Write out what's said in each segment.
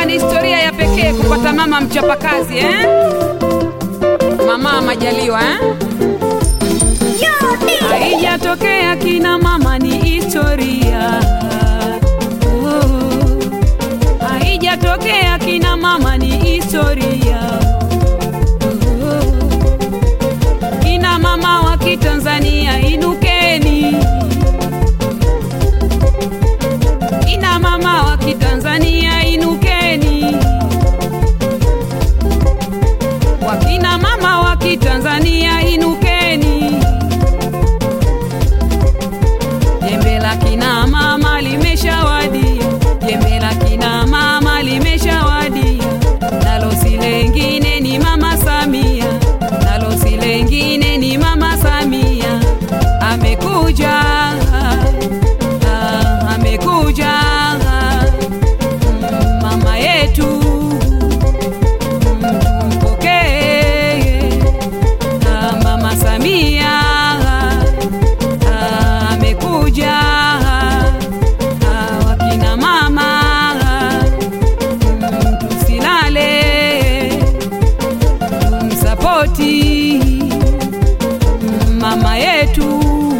Wanasema ni historia ya pekee kupata mama mchapakazi eh? Mama Majaliwa eh? Haijatokea kina mama ni historia. Oh. Haijatokea kina mama ni historia. Oh. Kina mama wa Kitanzania inukeni. Kina mama wa Kitanzania inukeni. Wakina mama wa Kitanzania inukeni. Jembe la kina mama limeshawadia, jembe la kina mama limeshawadia, nalo si lengine ni mama Samia, nalo si lengine ni mama Samia, amekuja ah, amekuja mm, mama yetu mm, tumpokee ah, mama Samia Ah, amekuja Ah, wakina mama Mm, tusilale tumsapoti Mm, mama yetu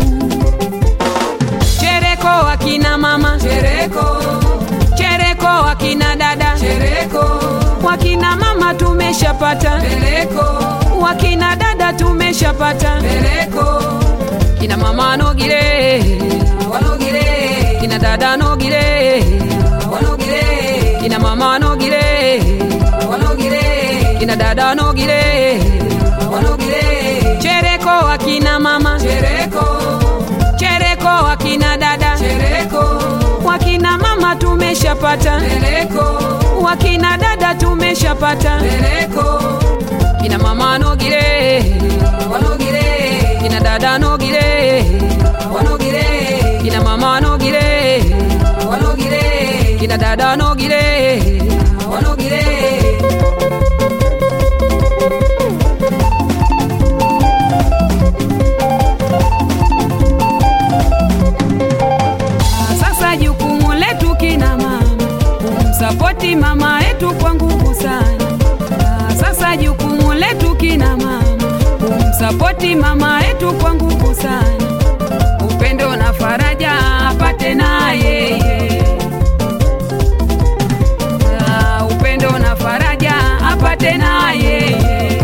chereko wakina mama chereko chereko wakina dada chereko wakina mama tumeshapata chereko wakina dada tumeshapata chereko kina mama nogile wanogile kina dada nogile wanogile kina mama nogile wanogile kina dada nogile wanogile chereko wakina mama chereko chereko wakina dada chereko wakina mama tumeshapata chereko wakina dada tumeshapata chereko kina mama nogile wanogile kina dada nogile wanogile kina mama nogile wanogile kina dada nogile wanogile sasa jukumu letu kina mama kumsapoti mama yetu kwa nguvu sana Ah, sasa jukumu letu kina mama kumsapoti mama yetu kwa nguvu sana upendo na faraja apate na yeye Ah, upendo na faraja apate na yeye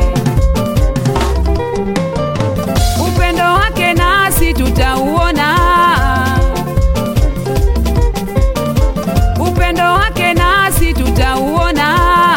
upendo wake nasi tutauona upendo wake nasi tutauona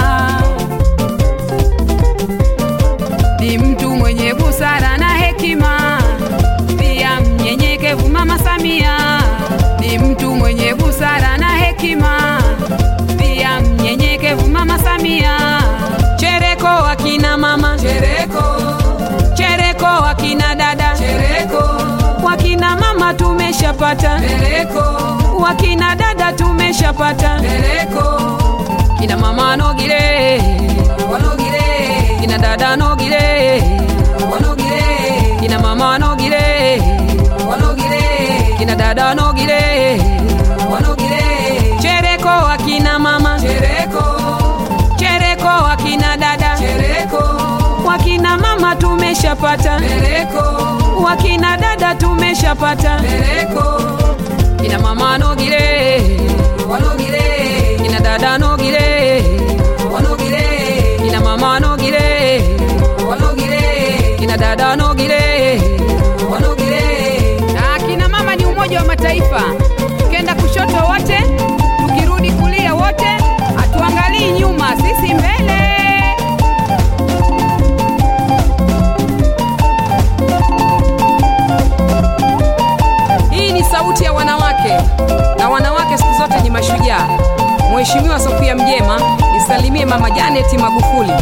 ni mtu mwenye busara na hekima pia mnyenyekevu mama samia ni mtu mwenye busara na hekima pia mnyenyekevu mama samia chereko wakina mama chereko chereko wakina dada chereko wakina mama tumeshapata chereko wakina dada tumeshapata chereko kina mama nogile wanogile kina dada nogile wanogile kina mama nogile wanogile kina dada nogile wanogile chereko wakina mama chereko chereko wakina dada chereko wakina mama tumeshapata chereko wakina dada tumeshapata chereko kina mama nogile wanogile kina dada nogile wanogile kina mama nogile wanogile kina dada nogile wanogile Ah, kina mama ni umoja wa mataifa tukenda kushoto wote tukirudi kulia wote hatuangalii nyuma sisi mbele hii ni sauti ya wanawake na wanawake siku zote ni mashujaa mheshimiwa sofia mjema nisalimie mama janeti magufuli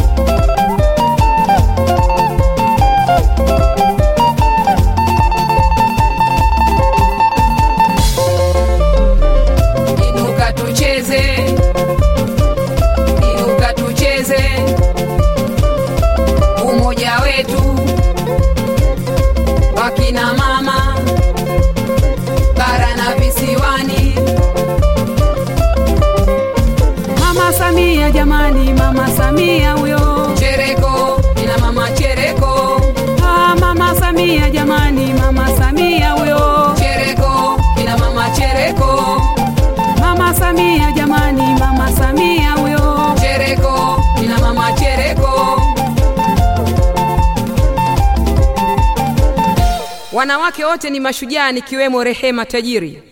inuka tucheze inuka tucheze umoja wetu wakina mama bara na visiwani mama Samia Samia jamani, mama Samia huyo. Chereko, ina mama Chereko, Ah, mama Samia jamani, mama Samia huyo. Chereko, ina mama Chereko, Mama Samia jamani, mama Samia huyo. Chereko, ina mama Chereko. Wanawake wote ni mashujaa nikiwemo Rehema Tajiri.